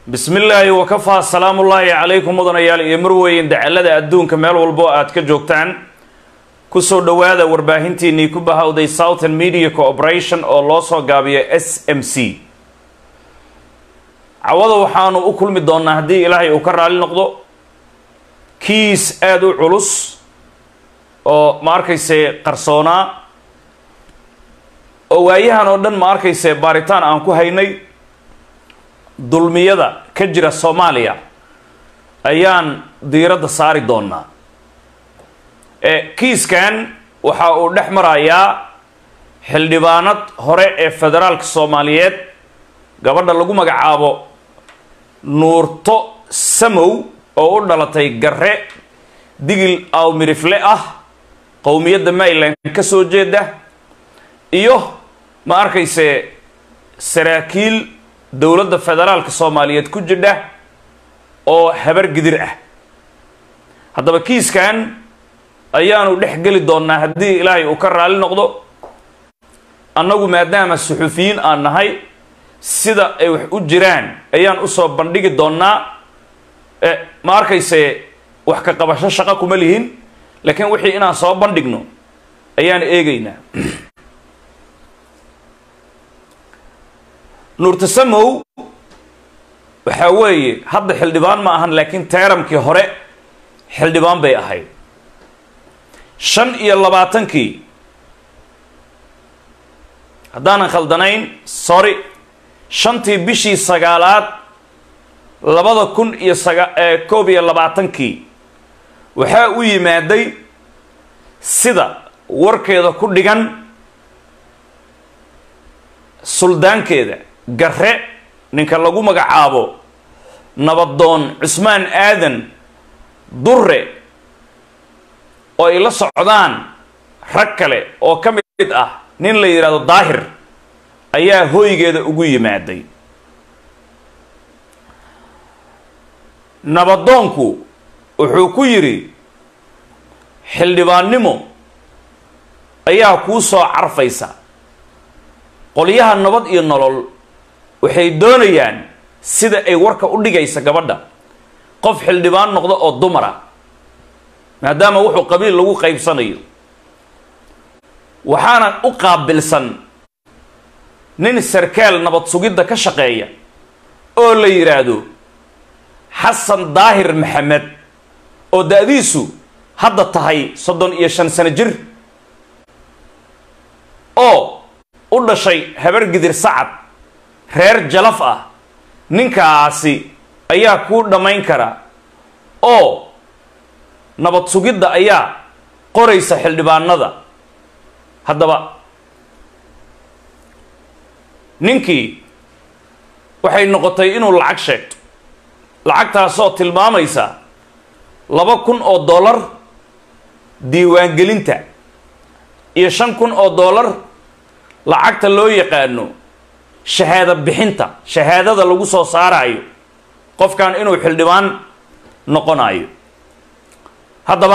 bismi illaahi wakafaa salaamullaahi calaykum mudanayaal iyo marweyn dacalada adduunka meel walbo aad ka joogtaan kusoo dhowaada warbaahintiinii ku bahowday southern media cooperation oo loo soo gaabiyo s m c cawada waxaanu u kulmi doonaa haddii ilaahay uu ka raali noqdo kiis aada u culus oo ma arkayse qarsoonaa oo waayahan oo dhan ma arkayse baaritaan aan ku haynay dulmiyada ka jira soomaaliya ayaan diiradda saari doonaa kiiskan waxa uu dhex marayaa xildhibaanad hore ee federaalka soomaaliyeed gabadha lagu magacaabo nuurto samow oo u dhalatay garre digil awmirifle ah qowmiyadda maryland ka soo jeeda iyo ma arkayse saraakiil dowladda federaalka soomaaliyeed ku jidha oo habar gidir ah haddaba kiiskan ayaanu dhex geli doonaa haddii ilaahay uu ka raali noqdo annagu maadaama suxufiyiin aan nahay sida ay wax u jiraan ayaan usoo bandhigi doonaa ma arkayse wax ka qabasho shaqo kuma lihin laakiin wixii inaan soo bandhigno ayaan eegaynaa nuurtasamow waxaa weeye hadda xildhibaan ma ahan laakiin teeramkii hore xildhibaan bay ahayd shan iyo labaatankii haddaanan khaldanayn sorry shantii bishii sagaalaad labada kun iyo saga koob iyo labaatankii waxaa u yimaaday sida warkeeda ku dhigan suldaankeeda garre ninka lagu magacaabo nabadoon cusmaan aadan durre oo ay la socdaan rag kale oo ka mid ah nin la yidhahdo daahir ayaa hooygeeda ugu yimaaday nabadoonku wuxuu ku yidhi xildhibaannimo ayaa kuu soo carfaysa qolyaha nabad iyo nolol waxay doonayaan sida ay warka u dhigaysa gabadha qof xildhibaan noqdo oo dumara maadaama wuxuu qabiil lagu qaybsanayo waxaana u qaabilsan nin sarkaal nabad sugidda ka shaqeeya oo la yidhaahdo xasan daahir maxamed oo da-diisu hadda tahay soddon iyo shan sano jir oo u dhashay habar gidir sacad reer jalaf ah ninkaasi ayaa kuu dhammayn kara oo nabad sugidda ayaa qoraysa xildhibaanada haddaba ninkii waxay noqotay inuu lacag sheegto lacagtaasoo tilmaamaysa laba kun oo dollar diiwaangelinta iyo shan kun oo dollar lacagta loo yaqaano shahaado bixinta shahaadada lagu soo saarayo qofkan inuu xildhibaan noqonayo haddaba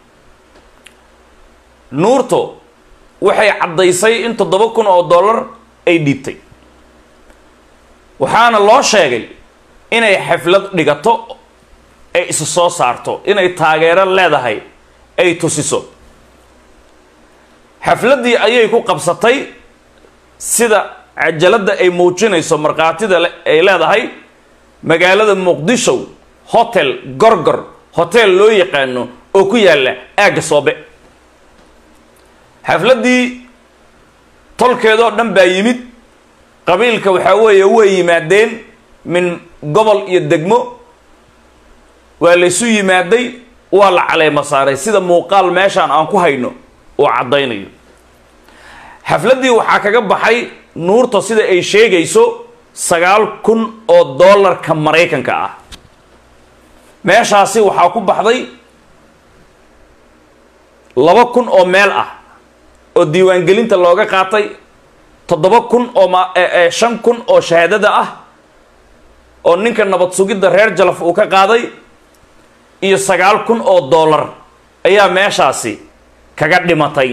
nuurto waxay caddaysay in toddoba kun oo dollar ay dhiibtay waxaana loo sheegay inay xaflad dhigato ay isu soo saarto inay taageero leedahay ay tusiso xafladdii ayay ku qabsatay sida cajaladda ay muujinayso markhaatida ay leedahay magaalada muqdisho hotel gorgor hotel loo yaqaano oo ku yaalla aagga soobe xafladdii tolkeedoo dhan baa yimid qabiilka waxaa weeye way yimaadeen min gobol iyo degmo waa laysu yimaaday waa la caleema saaray sida muuqaal meeshaan aan ku hayno uu caddaynayo xafladdii waxaa kaga baxay nuurta sida ay sheegayso sagaal kun oo dollarka maraykanka ah meeshaasi waxaa ku baxday laba kun oo meel ah oo diiwaangelinta looga qaatay toddoba kun oo ma shan kun oo shahaadada ah oo ninka nabad sugidda reer jalaf uu ka qaaday iyo sagaal kun oo dollar ayaa meeshaasi kaga dhimatay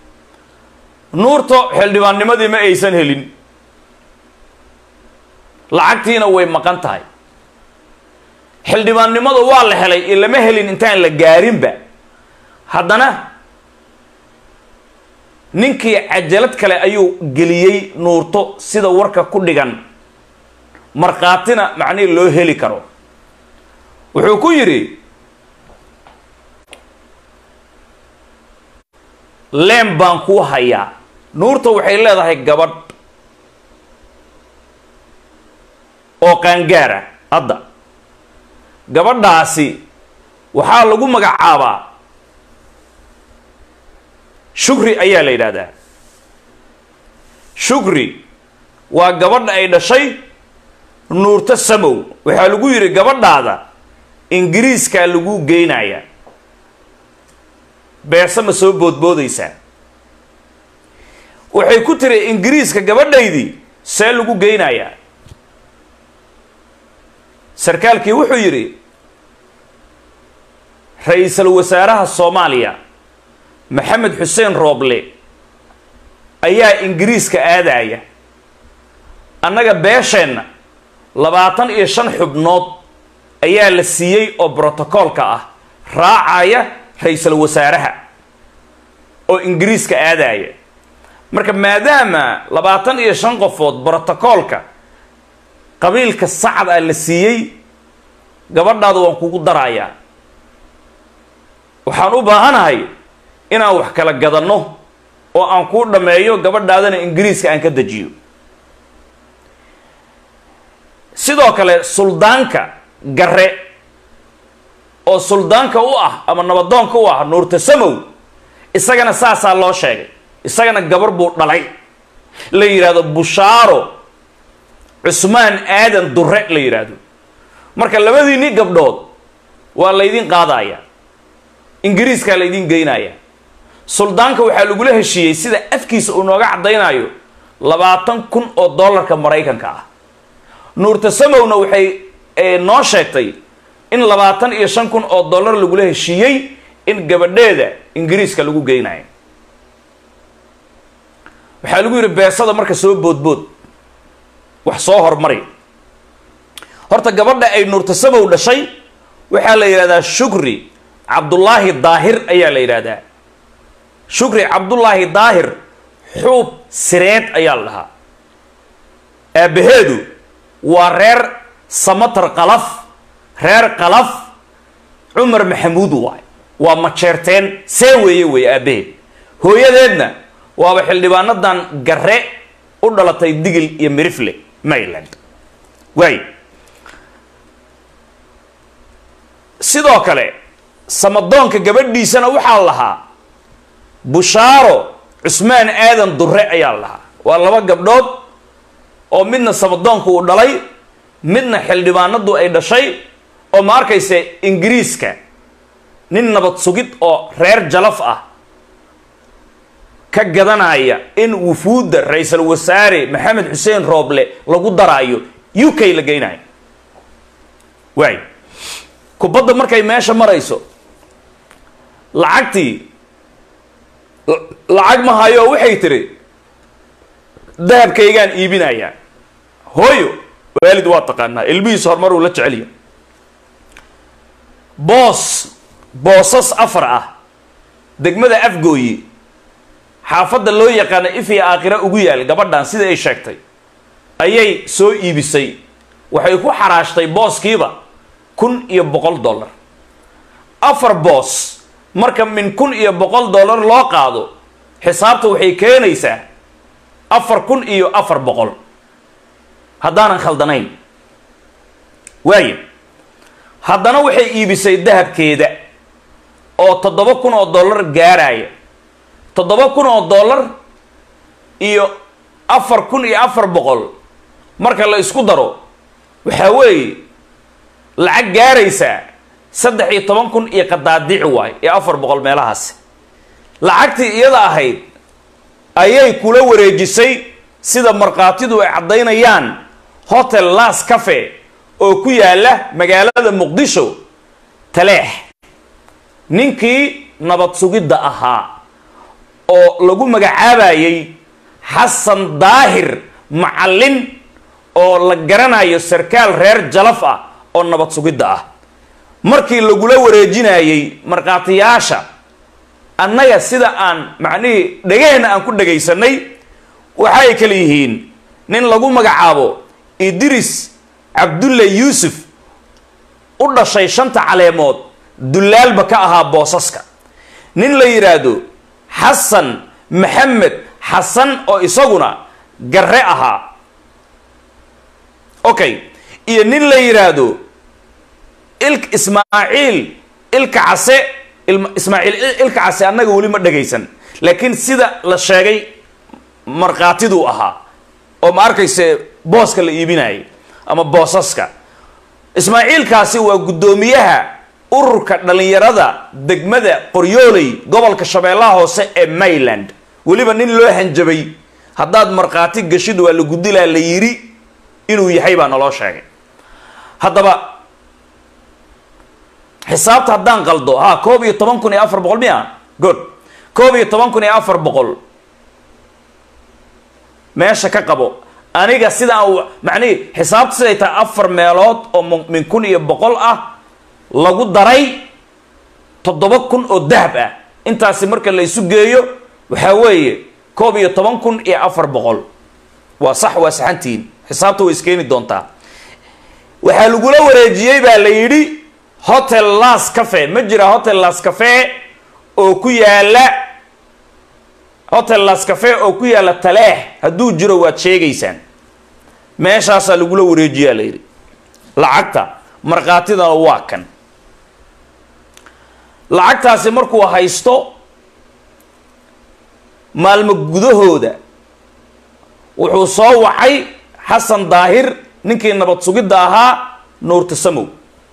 nuurto xildhibaannimadii ma aysan helin lacagtiina way maqan tahay xildhibaannimada waa la helay iyo lama helin intaan la gaarinba haddana ninkii cajalad kale ayuu geliyey nuurto sida warka ku dhigan markhaatina macnihi loo heli karo wuxuu ku yidhi leem baan kuu hayaa nuurta waxay leedahay gabadh oo qaangaara hadda gabadhaasi waxaa lagu magacaabaa shukri ayaa la yidhaahdaa shukri waa gabadha ay dhashay nuurto samow waxaa lagu yidhi gabadhaada ingiriiskaa lagu geynaya beese ma soo boodboodaysaa waxay ku tiri ingiriiska gabadhaydii see lagu geynayaa sarkaalkii wuxuu yidhi ra-iisul wasaaraha soomaaliya maxamed xuseen rooble ayaa ingiriiska aadaya annaga beesheenna labaatan iyo shan xubnood ayaa la siiyey oo brotocoolka ah raacaya ra-iisul wasaaraha oo ingiriiska aadaya marka maadaama labaatan iyo shan qofood brotocoolka qabiilka sacad ah la siiyey gabadhaada waan kugu darayaa waxaan u baahanahay inaan wax kala gadanno oo aan kuu dhammeeyo gabadhaadana ingiriiska aan ka dejiyo sidoo kale suldaanka gare oo suldaanka u ah ama nabadoonka u ah nuurta samow isagana saasaa loo sheegay isagana gabar buu dhalay la yidhaahdo bushaaro cusmaan aadan durre la yidhaahdo marka labadiinni gabdhood waa laydin qaadaya ingiriiskaa laydin geynaya suldaanka waxaa lagula heshiiyey sida afkiisa uu nooga caddaynayo labaatan kun oo dollarka maraykanka ah nuurta samowna waxay noo sheegtay in labaatan iyo shan kun oo dollar lagula heshiiyey in gabadheeda ingiriiska lagu geynayo waxaa lagu yidhi beesada marka soo boodbood wax soo hormari horta gabadha ay nuurta samow dhashay waxaa la yidhahdaa shukri cabdullaahi daahir ayaa la yidhaahdaa shukri cabdullaahi daahir xuub sireed ayaa la dhahaa aabbaheedu waa reer samatar qalaf reer qalaf cumar maxamuud waay waa majeerteen see weeye wey aabbaheed hooyadeedna waaba xildhibaanadan gare u dhalatay digil iyo mirifle maryland waay sidoo kale samadoonka gabadhiisana waxaa lahaa bushaaro cusmaan aadan durre ayaa lahaa waa laba gabdhood oo midna samadoonka uu dhalay midna xildhibaanadu ay dhashay oo ma arkaysa ingiriiska nin nabad sugid oo reer jalaf ah ka gadanaya in wufuudda ra-iisul wasaare maxamed xuseen rooble lagu daraayo u k la geynayo waay kubadda markay meesha marayso lacagtii lacag ma hayo waxay tiri dahabkaygaan iibinayaa hooyo waalid waa taqaanaa ilmihiisa horumar uu la jecelya boos boosas afar ah degmada afgooyi xaafadda loo yaqaana ifya aakhira ugu yaal gabadhan sida ay sheegtay ayay soo iibisay waxay ku xaraashtay booskiiba kun iyo boqol dollar afar boos marka min kun iyo boqol dollar loo qaado xisaabta waxay keenaysaa afar kun iyo afar boqol haddaanan khaldanayn waayo haddana waxay iibisay dahabkeeda oo toddoba kun oo dollar gaaraya toddoba kun oo dollar iyo afar kun iyo afar boqol marka la isku daro waxaa weeye lacag gaaraysaa saddex iyo toban kun iyo qadaadici waay iyo afar boqol meelahaasi lacagtii iyada ahayd ayay kula wareejisay sida markhaatidu ay caddaynayaan hotel las cafe oo ku yaala magaalada muqdisho taleex ninkii nabad sugidda ahaa oo lagu magacaabayay xasan daahir macallin oo la garanayo sarkaal reer jalaf ah oo nabad sugidda ah markii lagula wareejinayey markhaatiyaasha annaga sida aan macnihii dhegaheenna aan ku dhagaysanay waxay kala yihiin nin lagu magacaabo idris cabdulle yuusuf u dhashay shanta caleemood dullaalba ka ahaa boosaska nin la yidhaahdo xasan maxamed xasan oo isaguna garre ahaa okay iyo nin la yidhaahdo ilk ismaaciil ilka case ismaaciil ilka case annaga weli ma dhagaysan laakiin sida la sheegay markhaatiduu ahaa oo ma arkayse booska la iibinayay ama boosaska ismaaciilkaasi waa guddoomiyaha ururka dhallinyarada degmada qoryooley gobolka shabeellaha hoose ee mayland weliba nin loo hanjabay haddaad markhaati gashid waa la gudilaa la yidhi inuu yahay baa naloo sheegay haddaba xisaabta haddaan qaldo ha koob iyo toban kun iyo afar boqol miya good koob iyo toban kun iyo afar boqol meesha ka qabo aniga sidaan macnihi xisaabta siday tahay afar meelood oo min kun iyo boqol ah lagu daray toddoba kun oo dahab ah intaasi marka la isu geeyo waxaa weeye koob iyo toban kun iyo afar boqol waa sax waa saxantihiin xisaabta way iskeeni doontaa waxaa lagula wareejiyey baa la yidhi hotel las cafe ma jira hotel las cafe oo ku yaala hotel las cafe oo ku yaala taleex hadduu jiro waad sheegaysaan meeshaasaa lagula wareejiyaa la yidhi lacagta markhaatidana waa kan lacagtaasi markuu haysto maalmo gudahooda wuxuu soo wacay xasan daahir ninkii nabad sugidda ahaa nuurta samow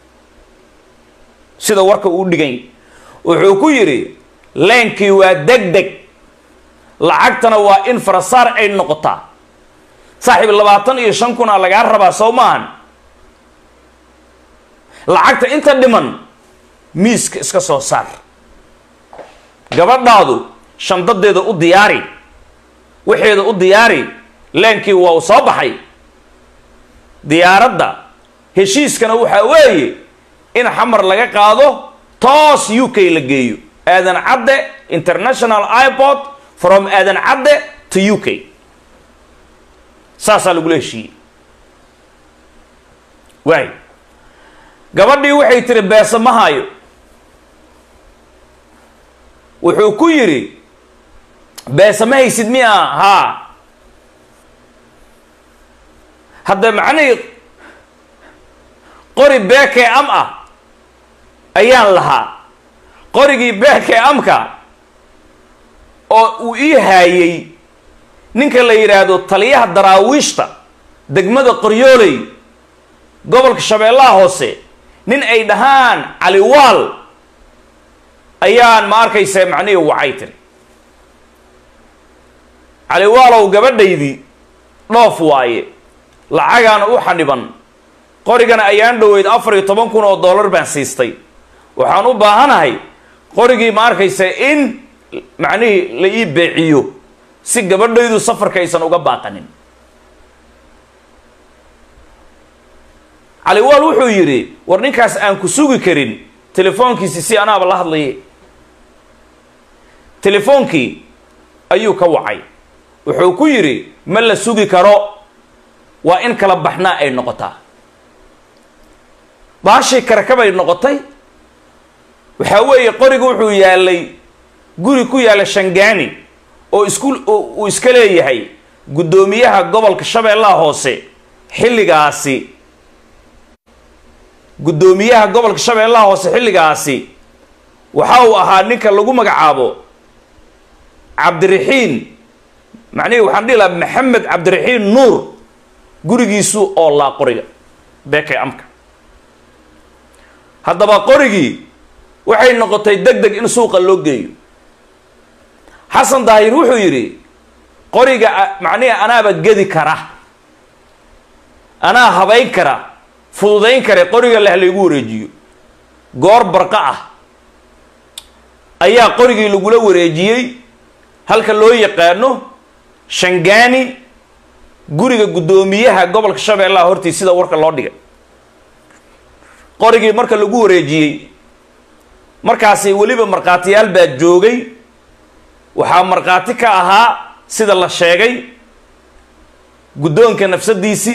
sida warka uu dhigay wuxuu ku yidhi leenkii waa deg deg lacagtana waa in farasaar ay noqotaa saaxiib labaatan iyo shan kun a lagaa rabaa soo maahan lacagta inta dhiman miiska iska soo saar gabadhaadu shandadeeda u diyaari waxeeda u diyaari leenkii waa uu soo baxay diyaaradda heshiiskana waxaa weeye in xamar laga qaado toos u k la geeyo aadan cadde international iport from aadan cadde to u k saasaa lagula heshiiyey waay gabadhii waxay tiri beese ma hayo wuxuu ku yidhi beese ma haysid miya haa hadda macnihii qori beekee am ah ayaan lahaa qorigii beekee amka oo uu ii haayey ninka la yidhaahdo taliyaha daraawiishta degmada qoryooley gobolka shabeellaha hoose nin ay dhahaan caliwaal ayaan ma arkaysa macnihii wacay tiri caliwaalow gabadhaydii dhoof waaye lacagaana u xadhiban qorigana ayaan dhoweyd afar iyo toban kun oo dollar baan siistay waxaan u baahanahay qorigii ma arkaysa in macnihii la ii beeciyo si gabadhaydu safarka aysan uga baaqanin caliwaal wuxuu yidhi war ninkaas aan ku sugi karin telefoonkiisi si anaaba la hadlaye telefoonkii ayuu ka wacay wuxuu ku yidhi ma la sugi karo waa in kala baxnaa ay noqotaa baashii karakabay noqotay waxaa weeye qoriga wuxuu yaalay guri ku yaalla shangaani oo isku uu iska leeyahay guddoomiyaha gobolka shabeellaha hoose xilligaasi guddoomiyaha gobolka shabeellaha hoose xilligaasi waxa uu ahaa ninka lagu magacaabo cabdiraxiin macnihii waxaan dhihi lahaa maxamed cabdiraxiin nuur gurigiisu oo laa qoriga beekay amka haddaba qorigii waxay noqotay deg deg in suuqa loo geeyo xasan daahir wuxuu yidhi qoriga macnihi anaaba gedi kara anaa habayn kara fududayn kare qoriga leh laygu wareejiyo goor barqa ah ayaa qorigii lagula wareejiyey halka loo yaqaano shangaani guriga guddoomiyaha gobolka shabeellaha hortii sida warka loo dhigay qorigii marka lagu wareejiyey markaasi weliba markhaatiyaal baa joogay waxaa markhaati ka ahaa sida la sheegay guddoonka nafsadiisii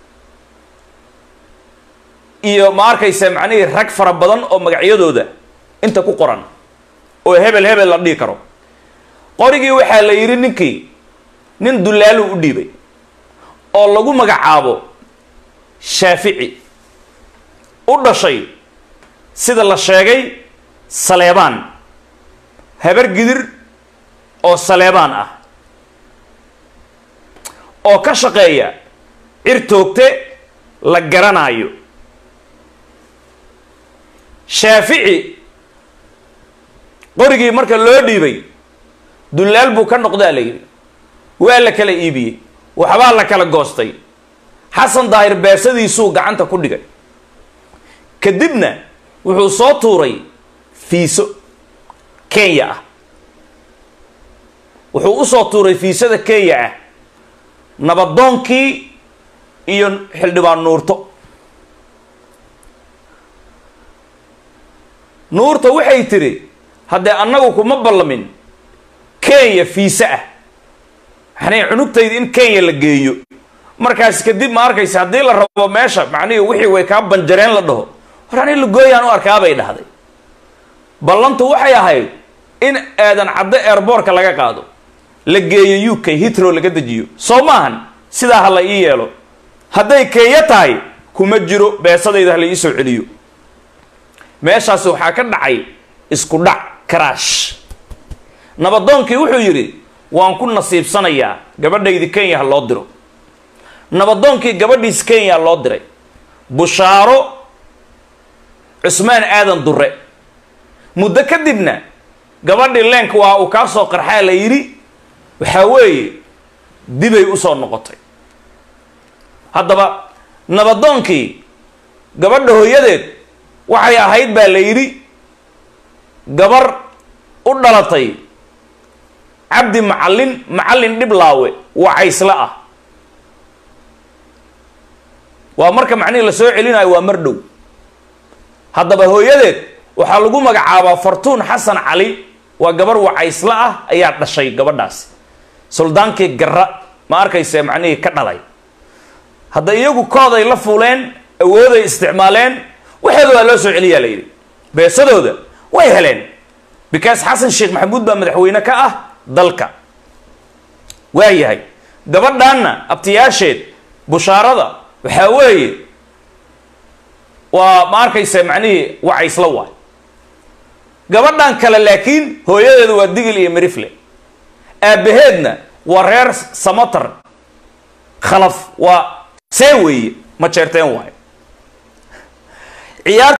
iyo ma arkaysa macnihii rag fara badan oo magacyadooda inta ku qoran oo hebel hebel la dhihi karo qorigii waxaa la yidhi ninkii nin dullaalu u dhiibay oo lagu magacaabo shaafici u dhashay sida la sheegay saleebaan habar gidir oo saleebaan ah oo ka shaqeeya cir toogte la garanaayo shaafici qorigii marka loo dhiibay dullaal buu ka noqdaa la yidhi waa la kala iibiyey waxbaa la kala goostay xasan daahir beersadiisuu gacanta ku dhigay kadibna wuxuu soo tuuray fiiso kenya ah wuxuu usoo tuuray fiisada kenya ah nabadoonkii iyo xildhibaan nuurto nuurta waxay tidhi haddee annagu kuma ballamin kenya fiise ah maxnay cunugtayda in kenya la geeyo markaas kadib ma arkaysa haddii la rabo meesha macnihii wixii way kaa banjareen la dhaho war ani lagooyaan u arkaabay dhahday ballantu waxay ahayd in aadan caddo eerboorka laga qaado la geeyo u k hitro laga dejiyo soo maahan sidaa ha la ii yeelo hadday kenya tahay kuma jiro beesadayda ha la ii soo celiyo meeshaas waxaa ka dhacay isku dhac karaash nabadoonkii wuxuu yidhi waan ku nasiibsanayaa gabadhaydi kenya ha loo diro nabadoonkii gabadhiis kenya loo diray bushaaro cusmaan aadan dure muddo kadibna gabadhii leenka waa uu kaa soo qarxaa la yidhi waxaa weeye dibay usoo noqotay haddaba nabadoonkii gabadha hooyadeed waxay ahayd baa la yidhi gabar u dhalatay cabdi macallin macallin dhiblaawe wacaysle ah waa marka macnihii la soo celinayo waa mar dhow haddaba hooyadeed waxaa lagu magacaabaa fartuun xasan cali waa gabar wacaysle ah ayaa dhashay gabadhaasi suldaankii garra ma arkayse macnihii ka dhalay hadda iyagu kooday la fuuleen awooday isticmaaleen waxeeda waa loo soo celiyaa la yidhi beesadooda way heleen because xasan sheekh maxamuud baa madaxweyne ka ah dalka waa yahay gabadhaanna abtiyaasheed bushaarada waxaa weeye waa ma arkaysa macnihii wacaysla waay gabadhan kale laakiin hooyadeedu waa digil iyo mirifle aabbaheedna waa reer samatar khalaf waa see weeye ma jeerteen waayo ciyaar